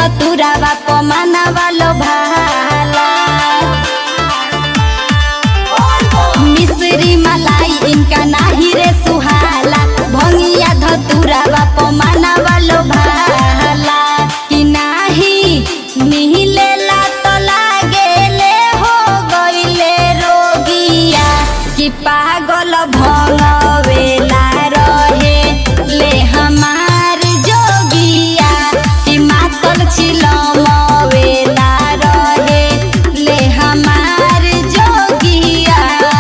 धतुरावा पमाना वालो भाला मिश्री मलाई इनका नाही रे सुहाला भंगिया धतुरावा पमाना वालो भाला कि नाही मिहिलेला तो लागेले हो गईले रोगिया कि पागल भंगवेला रहे ले हमार जोगिया कि मातल छिलमवेला रहे ले हमार जोगिया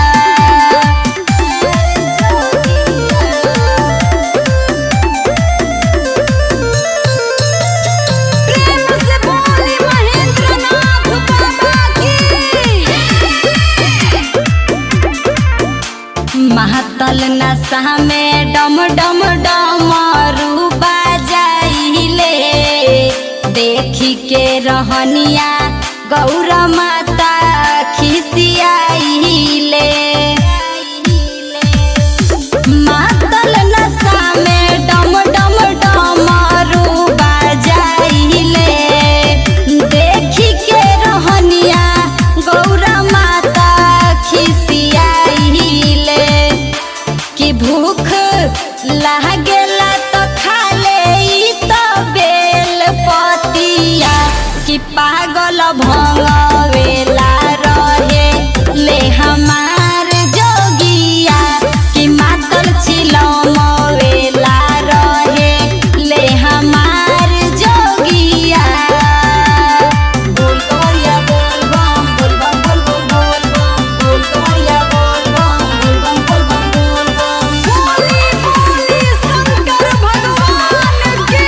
प्रेम से बोली महेंद्र नाथ बाबा की महातल नशा में डम डम डमरू बाजाइले देखी के रहनिया गौर माता खिसियाइले मातल नशा में डम डम डमरू बाजाइले देखी के रहनिया गौर माता खिसियाइले कि भूख लागेला तो खा ले ई तो बेल पतिया कि पागल भंगवेला रहे ले हमार जोगिया कि मातल छिलमवेला रहे ले हमार जोगिया बोल कवरिया बोल बम बोल बम बोल बम बोल बम बोल कवरिया बोल बम बोल बम बोल बम बोल बम बोली बोली शंकर भगवान की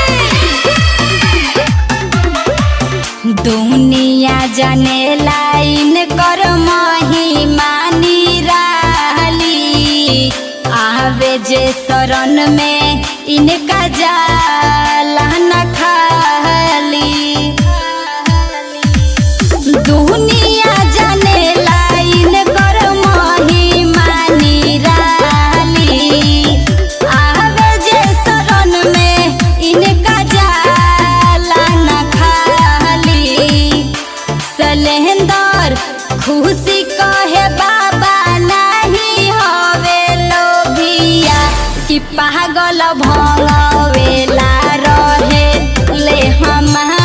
दुनिया जाने लाइन कर महिमा निराली आवे जे शरण में इनका जाला न खाली दुनिया जाने लाइन कर महिमा निराली आवे जे शरण में इनका जाला न खाली सलेंदर खुशी कहे बाबा नहीं हवे लोभिया कि पागल भंगवेला रहे ले हमार